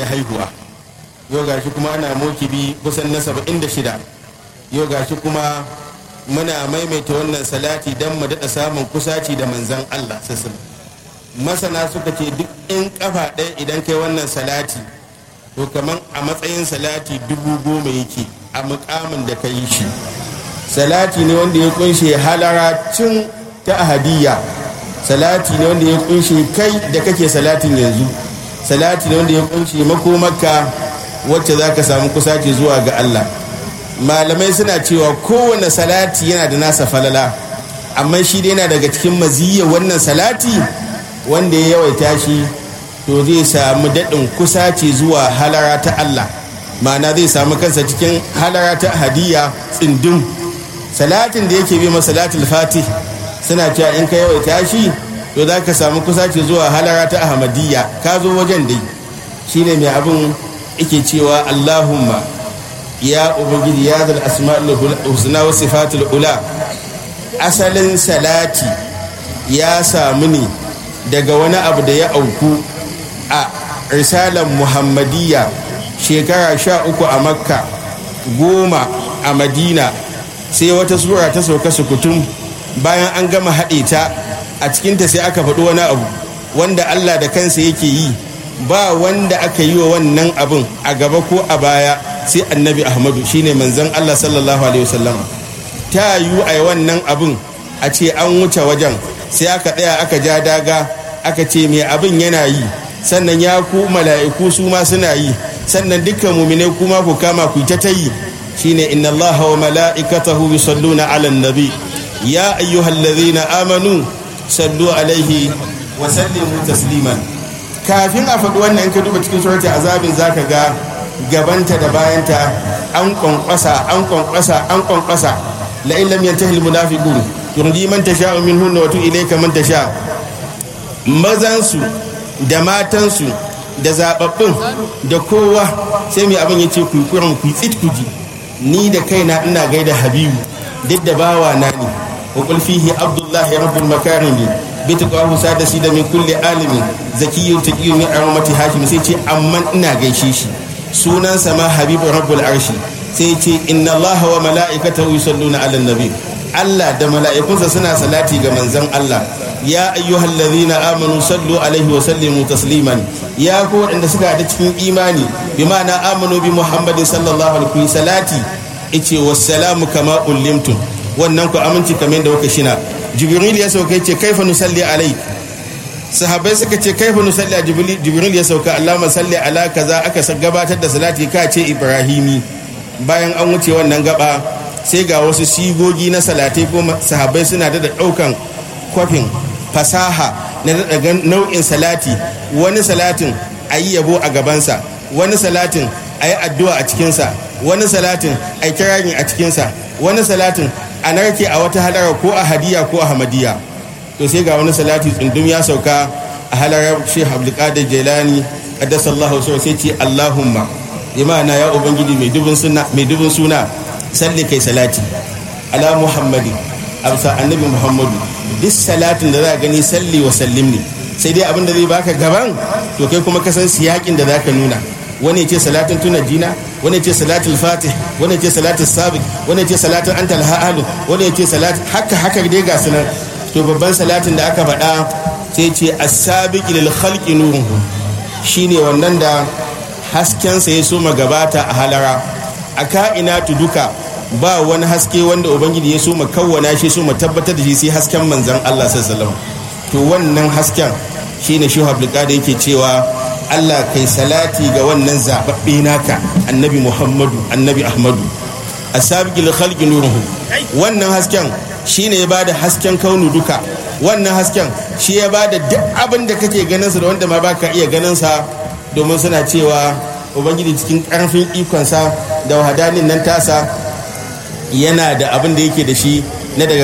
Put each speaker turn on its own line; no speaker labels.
da haihuwa yau gashi kuma ana mokibi kusan na saba'in da shida yau gashi kuma muna maimaita wannan salati don mu daɗa samun kusaci da manzan allah sassan masana suka ce duk in kafa ɗaya idan kai wannan salati to kamar a matsayin salati dubu goma yake a mukamin da ka yi shi salati ne wanda ya kunshe halaracin ta ahadiyya salati ne wanda ya kunshe kai da kake salatin yanzu salati ne wanda ya kunshe makomarka wacce za ka samu kusaci zuwa ga allah malamai suna cewa kowane salati yana da nasa falala amma shi dai yana daga cikin maziyya wannan salati wanda ya yawaita shi to zai samu daɗin kusaci zuwa halara ta Allah ma'ana zai samu kansa cikin halara ta hadiyya tsindin salatin da yake bi masalatul fatih suna cewa in ka yawaita shi to za ka samu kusaci zuwa halara ta ahmadiyya ka zo wajen dai shine mai abin yake cewa allahumma ya ubangiji ya zal asma'ul husna wa sifatul ula asalin salati ya samu ne daga wani abu da ya auku a risalar muhammadiyya shekara sha uku a makka goma a madina sai wata sura ta sauka sukutun bayan an gama haɗe ta a cikinta sai aka faɗi wani abu wanda allah da kansa yake yi ba wanda aka yi wa wannan abin a gaba ko a baya sai annabi ahmadu shine manzon allah sallallahu alaihi wasallam ta yiwu a wannan abin a ce an wuce wajen sai aka tsaya aka ja daga aka ce mai abin yana yi sannan ya ku mala'iku su ma suna yi sannan dukkan mumine kuma ku kama ku ta ta yi shine inna Allah wa mala'ikatahu yusalluna 'alan nabi ya ayyuhallazina amanu sallu alaihi wa sallimu tasliman kafin a faɗi wannan in ka duba cikin surati azabin zaka ga gabanta da bayanta an kwankwasa an kwankwasa an kwankwasa la in lam yantahi al munafiqun turdi man tasha'u minhunna wa tu ilayka man tasha' mazansu da matansu da zababbin da kowa sai mai abin ya ce kukurin ku tsit ku ji ni da kaina ina gaida habibu duk da bawa na ne wa qul fihi abdullahi rabbul makarimi bi taqahu sadasi da min kulli alimi zakiyyun taqiyyu min armati hashim sai ce amman ina gaishe shi sunansa ma habibu rabbul arshi sai ce inna allaha wa mala'ikatahu yusalluna ala nabi Allah da mala'ikunsa suna salati ga manzon Allah ya ayyuhal ladhina amanu sallu alaihi wa sallimu tasliman ya ku waɗanda suka haɗa cikin imani bi ma'ana amanu bi muhammadin sallallahu alaihi salati ice wassalamu kama ullimtum wannan ku aminci kamar yadda kuka shina jibril ya sauka yace kaifa nusalli alai sahabbai suka ce kaifa nusalli a jibril ya sauka allahumma salli ala kaza aka gabatar da salati ka ce ibrahimi bayan an wuce wannan gaba sai ga wasu sigogi na salatai ko sahabbai suna da ɗaukan kwafin fasaha na daga nau'in salati wani salatin a yi yabo a gabansa wani salatin a yi addu'a a cikinsa wani salatin a yi kirari a cikinsa wani salatin a narke a wata halara ko a hadiya ko a hamadiya to sai ga wani salati tsundum ya sauka a halarar shi abdulkadir jelani addasallahu sau sai ce allahumma imana ya ubangiji mai dubin suna salli kai salati ala muhammadin amsa annabi muhammadu duk salatin da za a gani salli wa sallim ne sai dai abin da zai baka gaban to kai kuma kasan siyakin da zaka nuna wani ce salatin tuna jina wani ce salatul fatih wani ce salatul sabiq wani ce salatin anta alhalu wani ce salat haka haka dai ga sunan to babban salatin da aka faɗa sai ce as-sabiq lil khalqi nuruhu shine wannan da hasken sa ya soma gabata a halara a ka'inatu duka ba wani haske wanda ubangiji ya so kawwana shi so tabbatar da shi sai hasken manzan Allah sallallahu to wannan hasken shine shi da yake cewa Allah kai salati ga wannan zababbe naka annabi Muhammadu annabi Ahmadu asabiqil khalqi nuruhu wannan hasken shine ya bada hasken kaunu duka wannan hasken shi ya bada duk abin da kake ganin sa da wanda ma baka iya ganin sa domin suna cewa ubangiji cikin karfin ikonsa da wahadanin nan tasa yana da abin da yake da shi na daga